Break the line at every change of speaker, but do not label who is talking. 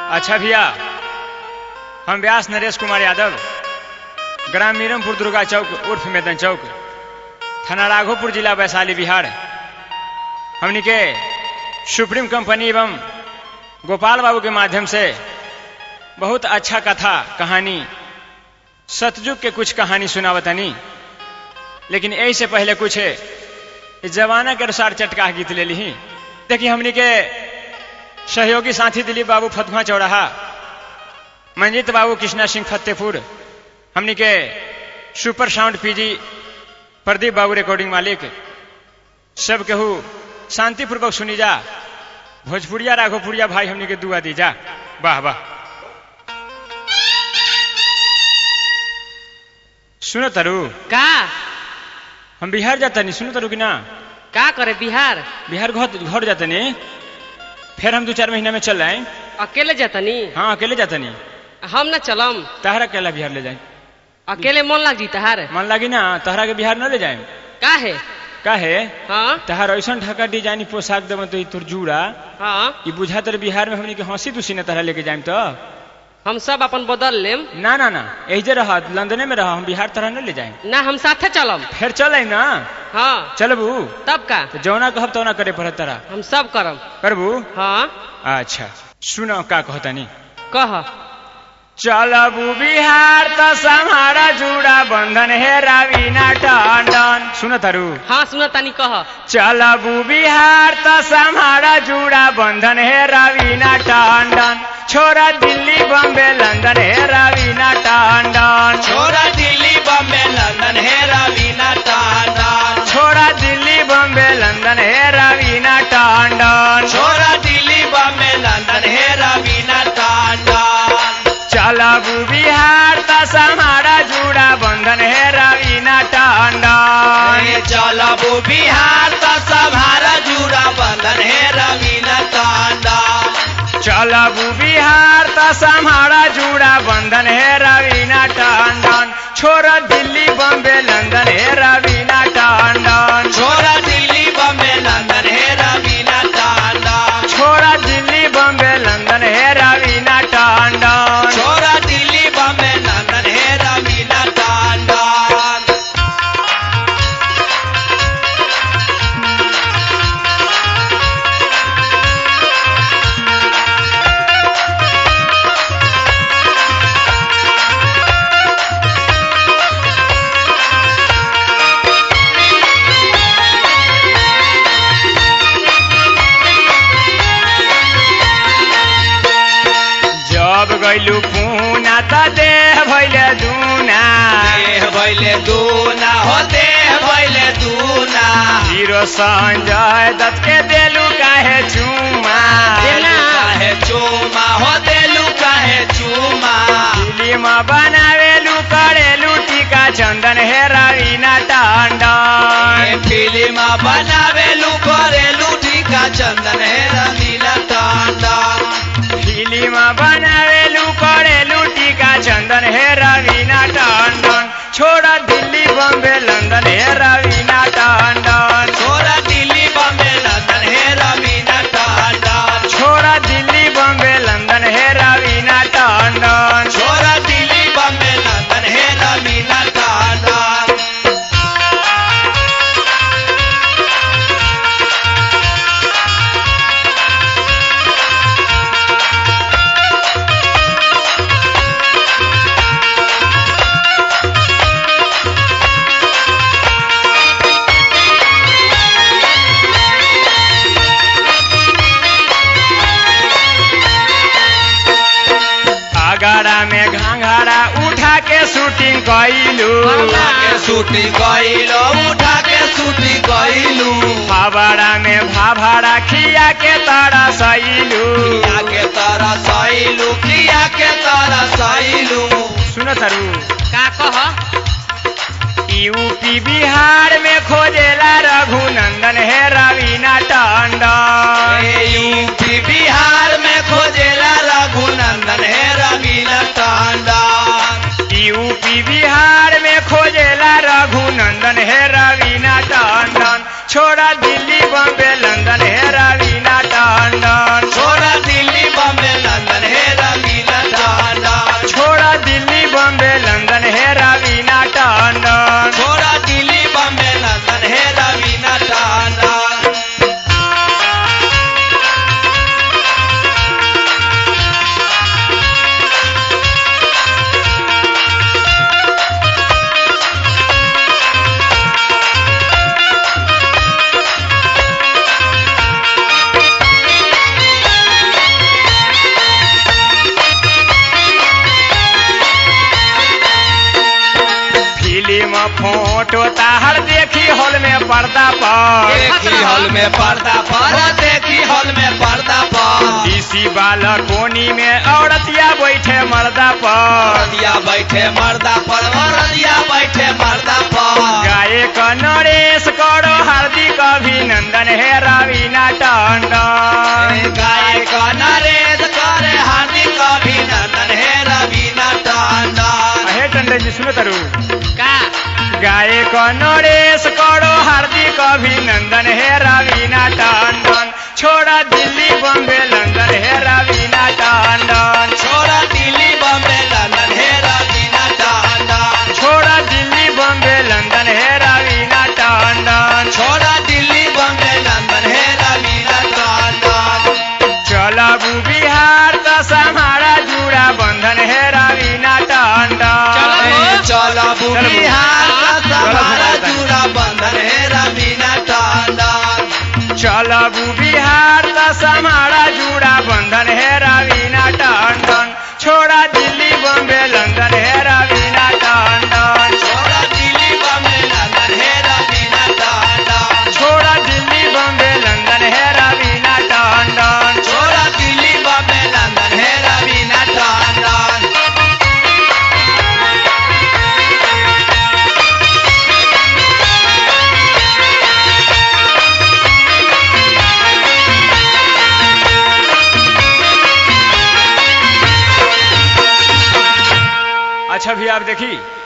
अच्छा भैया हम व्यास नरेश कुमार यादव ग्राम मीरमपुर दुर्गा चौक उर्फ मैदन चौक थाना राघोपुर जिला वैशाली बिहार हमनी के सुप्रीम कंपनी एवं गोपाल बाबू के माध्यम से बहुत अच्छा कथा कहानी सतयुग के कुछ कहानी सुनावतनी लेकिन यही से पहले कुछ इस जमाना के अनुसार चटका गीत ले ली देखिए हमनी के सहयोगी साथी दिलीप बाबू फतुहा चौराहा मंजीत बाबू कृष्णा सिंह फतेहपुर हमनी के सुपर साउंड पीजी प्रदीप बाबू रिकॉर्डिंग मालिक सब केहू शांतिपूर्वक सुनी जा भोजपुरिया राघोपुरिया भाई हमनी के दुआ दी जा वाह वाह सुनो तरु
का
हम बिहार जाता नहीं सुनो तरु कि ना
का करे बिहार
बिहार घर घर जाता नहीं फिर हम दो चार महीना में चल आए
अकेले जातनी
हाँ अकेले जाता नहीं
हम न चलम
तहरा अकेला बिहार ले जाए
अकेले मन लग जी तहार
मन लगी ना तहरा के बिहार न ले जाए
का है
का है
हाँ
तहार ऐसा ढका डिजाइन पोशाक देव तो तोर जूड़ा
हाँ
ई बुझा तर बिहार में हमनी के हंसी तुसी न तहरा लेके जाए तो
हम सब अपन बदल लेम
ना ना ना एजे रह लंदने में रह हम बिहार तरह न ले जाए
ना हम साथे चलम
फिर चल आई ना
हाँ
चलबू
तब का
तो जौना कहब तौना करे पड़त तरा
हम सब करम
करबू
हाँ
अच्छा सुनो का कहतानी
कह
चलबू बिहार त समारा जुड़ा बंधन हे रवीना टंडन सुन तारू
हाँ सुन तानी कह
चलबू बिहार त समारा जुड़ा बंधन हे रवीना टंडन छोरा दिल्ली बम्बे लंदन हे रवीना टंडन
छोरा दिल्ली बम्बे लंदन है रवीना टांडन
छोरा दिल्ली बम्बे लंदन हे रवीना टंडन
छोरा दिल्ली बम्बे लंदन है रवीना टांडन
चलबू बिहार त समारा जुड़ा बंधन हे रवीना टंडन
ये चलबू बिहार त सभारा जुड़ा बंधन है रवीना टांडन
चलबू बिहार त समारा जुड़ा बंधन हे रवीना टंडन छोरा दिल्ली बम्बे लंदन हे रवीना टंडन
छोरा दिल्ली बम्बे लंदन है रवीना टांडन
छोरा दिल्ली बम्बे लंदन हे रवीना टंडन
छोरा दिल्ली बम्बे लंदन है रवीना टांडन
जब गैलू पूना त देह भैले दूना
देह भैले दूना हो देह भैले दूना
हीरो संजय दत्त के देलू काहे चुमा
देना।
काहे चूमा हो देलू काहे चूमा
फिल्म बनावेलू करेलू टीका चंदन हे रवीना
ए
टंडन
फिल्म बनावेलू करेलू टीका चंदन है रमीला टांडन
फिल्म बनावेलू करेलू टीका चंदन हे रवीना टंडन छोड़ा दिल्ली बम्बे लंदन हे रवीना टंडन
छोरा दिल्ली बम्बे लंदन है रमीला टांडन
छोड़ा दिल्ली बम्बे लंदन हे रवीना टंडन
छोरा दिल्ली बम्बे लंदन है रमीला टांडन
आगरा में घाघरा उठा के शूटिंग कैलू
उठा के सूटी गईलो उठा के सूटी गईलू
फावड़ा में भाभरा खिया के तारा सैलू
किया के तारा सैलू किया के तारा सैलू
सुनो तारू
का कह
यूपी बिहार में खोजेला रघुनंदन हे रवीना टंडन
यूपी बिहार में खोजेला रघुनंदन है रवीना टांडन
यूपी बिहार में खोजेला रघुनंदन हे रवीना टंडन छोड़ा दिल्ली बम्बे लंदन हे रवीना टंडन
छोरा दिल्ली बम्बे लंदन है
फोटो ताहर देखी हॉल में पर्दा पर
देखी हॉल में पर्दा पर देखी हॉल में पर्दा पर
डीसी वाला कोनी में औरतिया बैठे मर्दा पर
रदिया बैठे मर्दा पर रदिया बैठे मर्दा पर
गायक नरेश करो हार्दिक अभिनंदन हे रवीना टंडन
गायक नरेश करे हार्दिक अभिनंदन हे रवीना टंडन
हे टंडन जी सुनो तरु
का
गायक नरेश करो हार्दिक अभिनंदन हे रवीना टंडन छोड़ा दिल्ली बॉम्बे लंदन हे रवीना टंडन
छोड़ा दिल्ली बम्बे लंदन हे रवीना टंडन
छोड़ा दिल्ली बॉम्बे लंदन हे रवीना टंडन
छोड़ा दिल्ली बम्बे लंदन हे रवीना टंडन
चलबू बिहार दस हमारा जुड़ा बंधन है रवीना टंडन
चलबू
चलबू।
बिहार का हमारा
चलबू।
जुड़ा बंधन है रवीना टंडन
चलबू बिहार दस हमारा जुड़ा बंधन है रवीना टंडन छोड़ा दिल्ली बॉम्बे लंदन है रवीना टंडन
छोड़ा दिल्ली बम्बे लंदन हे रवीना टंडन
छोड़ा दिल्ली बॉम्बे लंदन है रवीना टंडन
छोड़ा दिल्ली बम्बे लंदन हे रवीना टंडन
अच्छा भी आप देखी